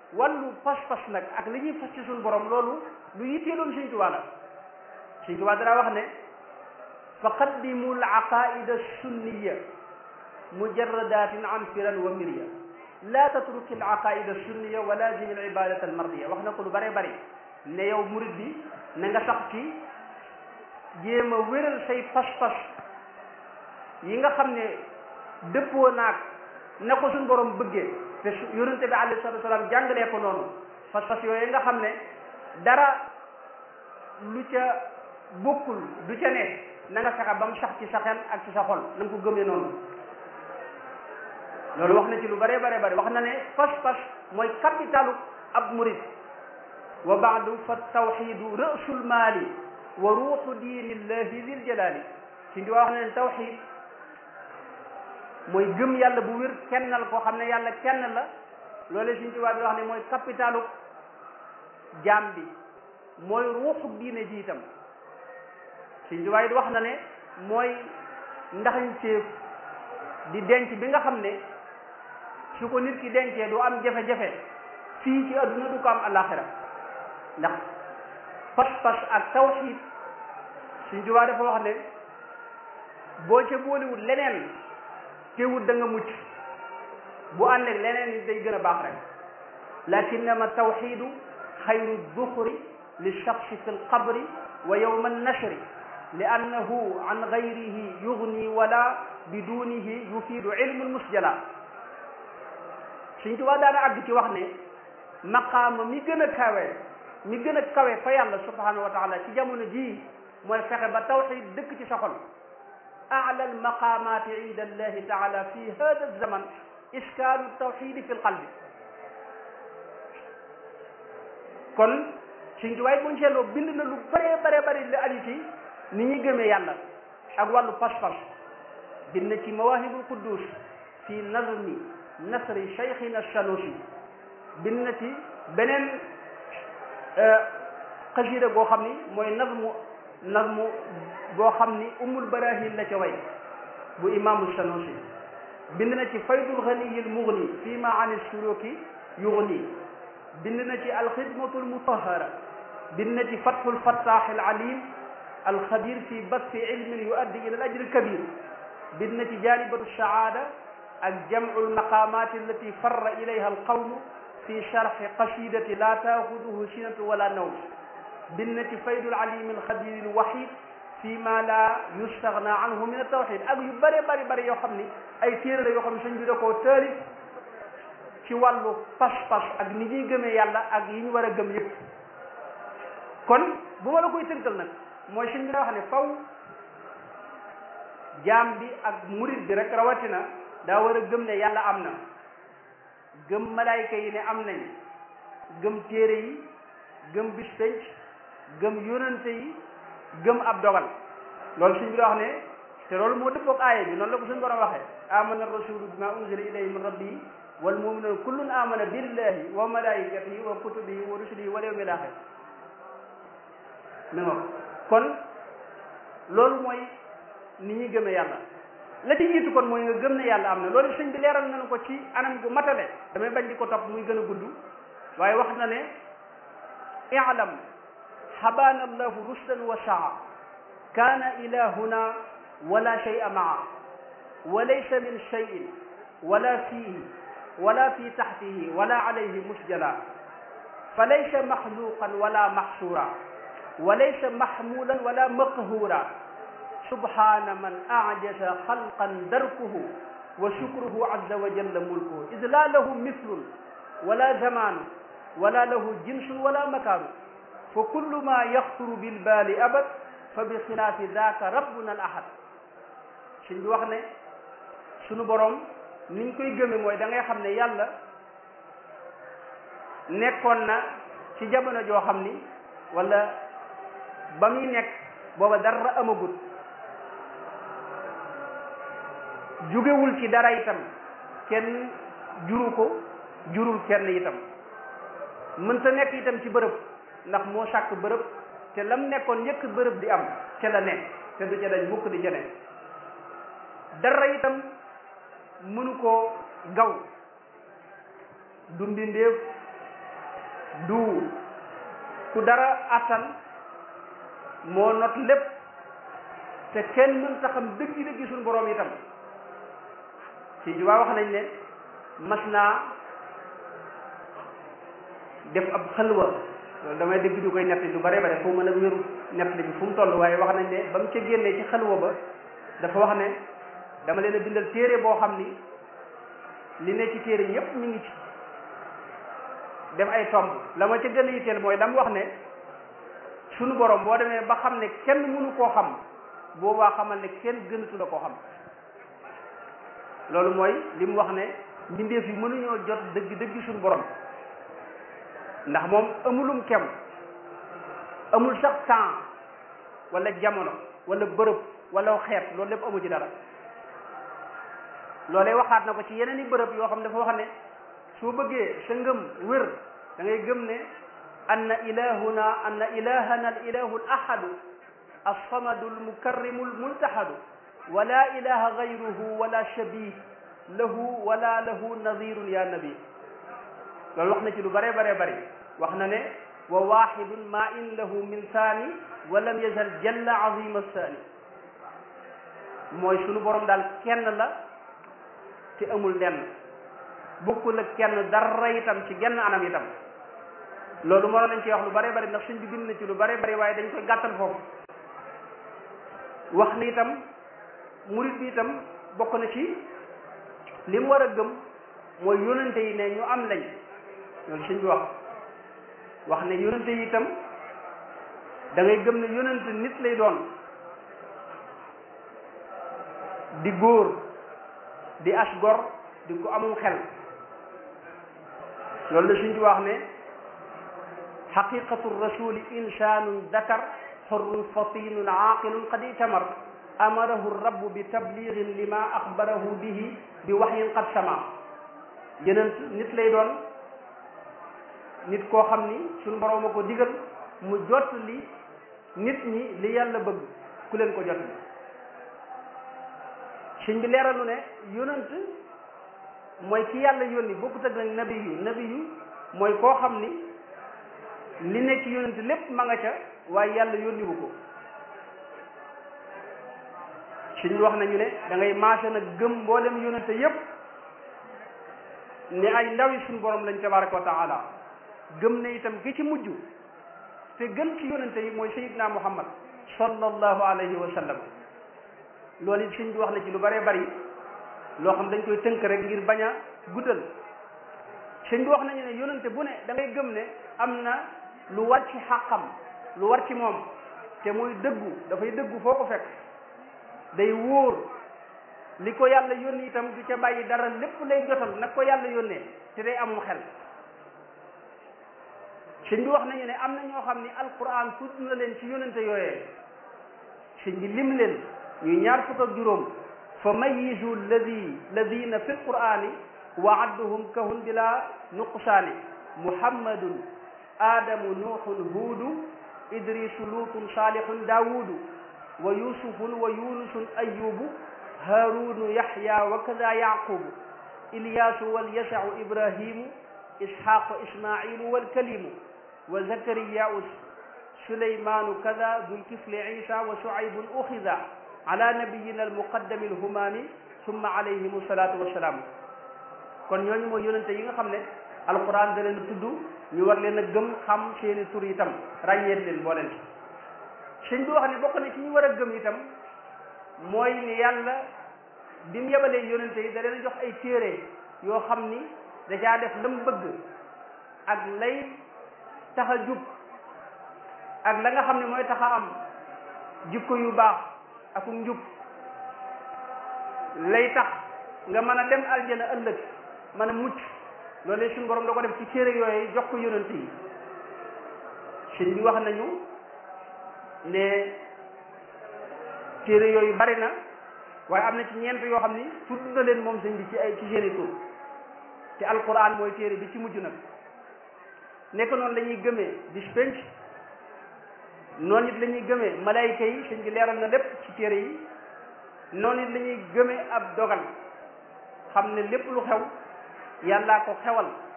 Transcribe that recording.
wàllu pas-pas nag ak li ñuy fas ci suñu borom loolu lu yitteeloon Sëñ Tuubaa la Sëñ Tuubaa dara wax ne fa qaddimu al aqaida sunniya mujarradatin an firan wa mirya la tatruki al aqaida sunniya wa lazim al ibadata al mardiya wax na ko lu bare bari ne yow murid bi na nga sax ci jéem a wéral say pas-pas yi nga xam ne dëppoo naag na ko suñ borom bëggee te yonente bi alayhi salatu wasalaam jàngalee ko noonu pas-pas yooyu nga xam ne dara lu ca bokkul du ca ne na nga fexe ba mu sax ci sa xel ak ci sa xol na nga ko gëmee noonu loolu wax na ci lu bare bare bare wax na ne pas-pas mooy capitalu ab murid wa baadu fa tawxidu rësul maali wa ruuxu diinillahi dil jalaali ci ndi wax na ne tawxid mooy gëm yàlla bu wér kennal koo xam ne yàlla kenn la loole suñ tubaab bi wax ne mooy capitalu jaam bi mooy ruuxu diine ji itam suñ tubaab yi wax na ne mooy ndaxañteef di denc bi nga xam ne su ko nit ki dencee du am jafe-jafe fii ci adduna du ko am alaxira ndax pas-pas ak tawxid suñ tubaab dafa wax ne boo ca boolewul leneen teewut da nga mucc bu ànd ak leneen ni day gën a baax rek lakinnama tawxidu xayru duxuri li shaxsi fi lqabri wa yowma annashri li annahu an gayrihi yugni wala bidunihi yufiidu ilmu lmusjala suñ tubaa daana àgg ci wax ne maqaama mi gën a kawe mi gën a kawe fa yàlla subhanahu wa taala ci jamono jii mooy fexe ba tawxid dëkk ci sa xol أعلى المقامات عند الله تعالى في هذا الزمن إسكان التوحيد في القلب kon Sëñ Tuubaa buñ seetloo bind na lu bare bare bare li aju ci ni ñuy gëmee yàlla ak wàllu pas-pas bind na ci mawahibul quddus fi nazmi nasri cheikhina sanusi bind na ci beneen xasida goo xam ni mooy nazmu nazmu boo xam ni umul barahin la ca way bu imaamu sanusi bind na ci faydul ganiyil mugni fii ma an suluki yugni bind na ci alxidmatul mutahara bind na ci fathul fattah al alim alxabir fi basti ilmin yuaddi ila al ajri kabir bind na ci jalibatu saada ak jamcu almaqamat allati farra ilayha alqawmu fi sharxi qasidati la taaxuduhu sinatu wala nawm bind na ci faydul alim alxabir alwahid fi ma la yustaghna anhu min at-tawhid ak yu bëri bëri bëri yoo xam ni ay téere la yoo xam ne sëñ bi da koo taalif ci wàllu pas-pas ak ni ñuy gëmee yàlla ak yi ñu war a gëm yëpp kon bu ma la koy tënkal nag mooy sëñ bi da wax ne faw jaam bi ak murid bi rek rawatina daa war a gëm ne yàlla am na gëm malaayka yi ne am nañ gëm téere yi gëm bis penc gëm yonante yi gëm ab dogal loolu suñ bi da wax ne te loolu moo dëppoog aaya bi noonu la ko suñu borom waxee amana rasulu bima unzila ilayhi min rabbihi wal muminun kullun amana billahi wa malaikatihi wa kutubihi wa rusulihi wal yawmil axir mi nga kon loolu mooy ni ñuy gëmee yàlla la ci jiitu kon mooy nga gëm ne yàlla am na loolu sëñ bi leeral nañu ko ci anam gu matale damay bañ di ko topp muy gën a gudd waaye wax na ne i'lam habana allahu rusdan wa saa kaana ilahuna wala shay'a maa wa laysa min shay'in wala fihi wala fi taxtihi wala alayhi musjala fa laysa maxluqan wala maxsuura wa laysa maxmulan wala maqhuura subhana man ajaza xalqan darkuhu wa shukruhu azza wa jalla mulkuhu id la lahu mithlun wala zamanu wala lahu jinsun wala makaanu fa kullu ma yaxturu bilbaali abad fa bi xilaafi daaka rabbuna al ahad suñ bi wax ne sunu borom niñ koy gëme mooy da ngay xam ne yàlla nekkoon na ci jamono joo xam ni wala ba muy nekk booba dara amagut jugewul ci dara itam kenn juru ko jurul kenn itam mënta nekk itam ci bërëb ndax moo sàkk bërëb te lam nekkoon yëkk bërëb di am ca la nekk te du ca dañ mukk di ca nekk dara itam mënu koo gaw du mbindeef du ku dara attan moo not lépp te kenn mën ta xam dëgg dëgg suñu borom itam ci jubaa wax nañ ne mas naa def ab xalwa loolu damay dégg du koy nett lu bare bare foo mën a wéru nett li bi fu mu toll waaye wax nañ ne ba mu ca génnee ci xalwa ba dafa wax ne dama leen a bindal téere boo xam ni li ne ci téere yépp ñu ngi ci def ay tomb la ma ca gën a yitteel mooy la mu wax ne sunu borom boo demee ba xam ne kenn mënu koo xam boobaa xamal ne kenn gënatu la koo xam loolu mooy li mu wax ne mbindeef yi mënuñoo jot dëgg dëgg suñu borom ndax moom amulum kem amul sax temps wala jamono wala bërëb wala xeet loolu lépp amu ci dara loolee waxaat na ko ci yeneen i bërëb yoo xam dafa wax ne soo bëggee sa ngëm wér da ngay gëm ne anna ilahuna anna ilahana al ilahu al ahadu alsamadu almukarrimu almultahadu wala ilaha gayruhu wala shabih lahu wala lahu nadirun ya nabi loolu wax na ci lu bare bare bari wax na ne wa waxidun ma in lahu min saani wa lam yazal jalla azima saani mooy sunu borom daal kenn la te amul lenn bokkul ak kenn dara itam ci genn anam itam loolu moo lañ ci wax lu bare bari ndax suñ bi bind na ci lu bare bari waaye dañ koy gàttal foofu wax ni itam murit bi itam bokk na ci li mu war a gëm mooy yónente yi ne ñu am lañ loolu suñ bi wax wax ne yónente yi itam da ngay gëm ne yónente nit lay doon di góor di as gor di ko amum xel loolu la suñ bi wax ne xaqiqatu rasuli insanun dakar xurrun fatinun aaqilun qad itamar amarahu rabbu bi tabligin lima axbarahu bihi bi waxyin qad sama yeneen nit lay doon nit koo xam ni suñu borom a ko digal mu jot li nit ñi li yàlla bëgg ku leen ko jot li suñ bi leeralu ne yonent mooy ki yàlla yónni bokkut ak nag nabi yu nabi yu mooy koo xam ni li nekk ci yonent lépp ma nga ca waaye yàlla yónniwu ko suñ wax nañu ne da ngay maase nag gëm mboolem yonente yépp ni ay ndawi suñ borom lañ tabaraka wa taala gëm ne itam ki ci mujj te gën ci yonente yi mooy sayidna muhammad sallallahu alayhi wa sallam loolu it suñ bi wax na ci lu bëree bari loo xam dañ koy tënk rek ngir bañ a guddal suñ bi wax nañu ne yonente bu ne da ngay gëm ne am na lu war ci xàqam lu war ci moom te muy dëggu dafay dëggu foo ko fekk day wóor li ko yàlla yónni itam du ca bàyyi dara lépp lay jotal nag ko yàlla yónnee te day amum xel sëñ bi wax nañu ne am na ñoo xam ni alquran tudd na leen ci yónnente yooyee sëñ bi lim leen ñuy ñaar fukk ak juróom fa mayizu alladi ladina fi lqurani wa adduhum kahun bila nuqsaani muhammadun adamu nuuxun huudu idrisu luutun saalihun daawudu wa yusufun wa yunusun ayubu harunu yahya wa kada yaqubu ilyasu walyasau ibrahimu ishaqu ismailu walkalimu wa zakariyau sulaymanu kada dulkifli isa wa shuaybun uxida ala nabiyina almuqaddami alhumami summa alayhim salatu wassalaam kon ñooñu mooy yonente yi nga xam ne alquran da leen tudd ñu war leen a gëm xam seeni tur itam ràññeet leen boo leen ci sëñ bi wax ne bokk na ci ñu war a gëm itam mooy ni yàlla bi mu yebalee yonente yi da leen jox ay téere yoo xam ni da caa def lam bëgg ak lay tax a jub ak la nga xam ne mooy tax a am jikko yu baax ak njub lay tax nga mën a dem aljana ëllëg mën a mucc loolu suñu borom da ko def ci téere yooyu jox ko yonente yi sëñ bi wax nañu ne téere yooyu bari na waaye am na ci ñeent yoo xam ni tudd na leen moom sëñ bi ci ay ci seeni tur te alquran mooy téere bi ci mujj nag nekk noonu la ñuy gëmee bis penc noonu it la ñuy gëmee malayka yi sëñ bi leeral na lépp ci téere yi noonu it la ñuy gëmee ab dogal xam ne lépp lu xew yàllaa ko xewal